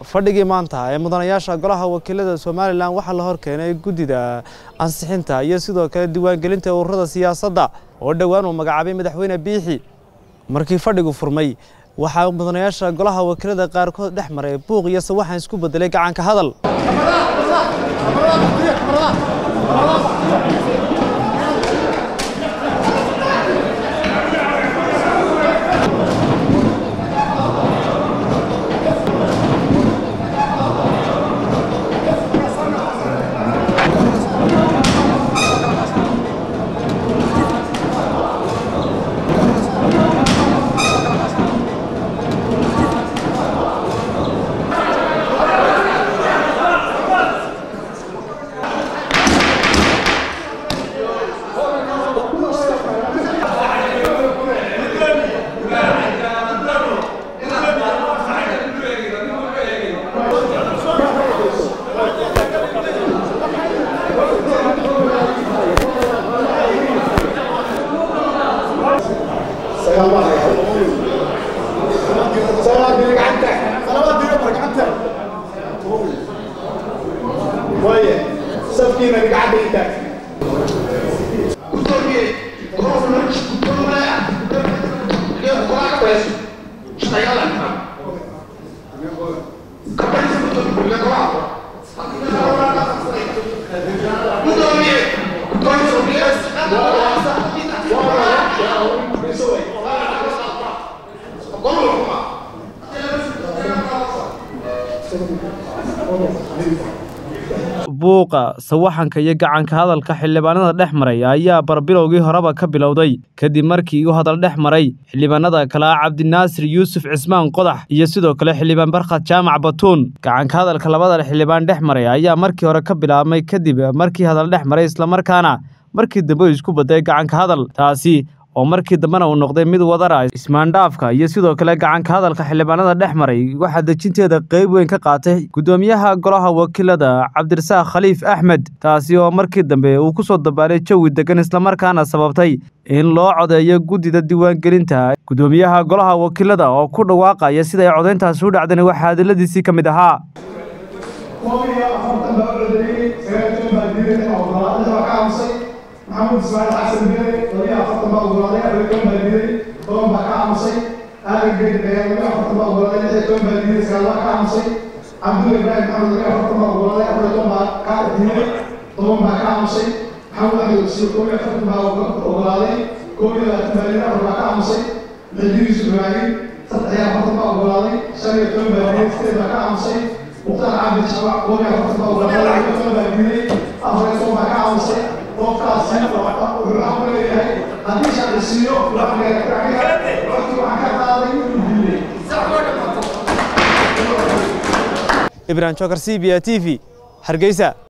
fadhigii maanta ee mudanayaasha golaha wakiilada somalilan waxaa la horkeenay guddida ansixinta iyo sidoo kale diiwaangelinta ururada siyaasadda oo dhowaan uu magacaabay madaxweyne biixi markii fadhigu furmay waxaa mudanayaasha golaha wakiilada qaarkood dhex maray buuq iyo sawaxan isku bedelay gacanka hadal buuqa sawaxanka iyo gacanka hadalka xildhibaanada dhex maray ayaa barbilowgii horeba ka bilowday kadib markii uu hadal dhex maray xildhibaanada kale ah cabdinaasir yuusuf cismaan qodax iyo sidoo kale xildhibaan barkhad jaamac batuun gacanka hadalka labada xildhibaan dhex maray ayaa markii hore ka bilaabmay kadib markii hadal dhex maray islamarkaana markii dambe uu isku baday gacanka hadal taasi oo markii dambena uu noqday mid wadara ismaandhaafka iyo sidoo kale gacanka hadalka xildhibaanada dhex maray waxaa dejinteeda qayb weyn ka qaatay guddoomiyaha golaha wakiilada cabdirasaaq khaliif axmed taasi oo markii dambe uu ku soo dabaalay jawi degan islamarkaana sababtay in loo codeeyo guddida diiwaangelinta guddoomiyaha golaha wakiilada oo ku dhawaaqaya sida ay codayntaasi u dhacdeen waxaa hadaladiisii ka mid ahaa maxamed ismaaciil xasan bere labiyo afartan baa ogolaaday afar toban baa diiday toban baa ka aamusay aadan geedi ayaa labiyo afartan baa ogolaaday lix toban baa diiday sagaal baa ka aamusay cabdulla ibraahim maxamed labiyo afartan baa ogolaaday afar toban baa ka diiday toban baa ka aamusay maxamed axmed wasiir koob iyo afartan baa ogolaaday koob iyo labaatan baa diiday afar baa ka aamusay xildigiis ibraahim saddex iyo afartan baa ogolaaday shan iyo toban baa diiday sideed baa ka aamusay mukhtaar cabdi shabac koob iyo afartan baa ogolaaday labiyo toban baa diiday afar iyo toban baa ka aamusay qofkaasi wuxuu xaq u leeyahay haddii shaqisiiyo waqti waxaan ka qaaday inuu diiday ibrahim jokar c b a t v hargeysa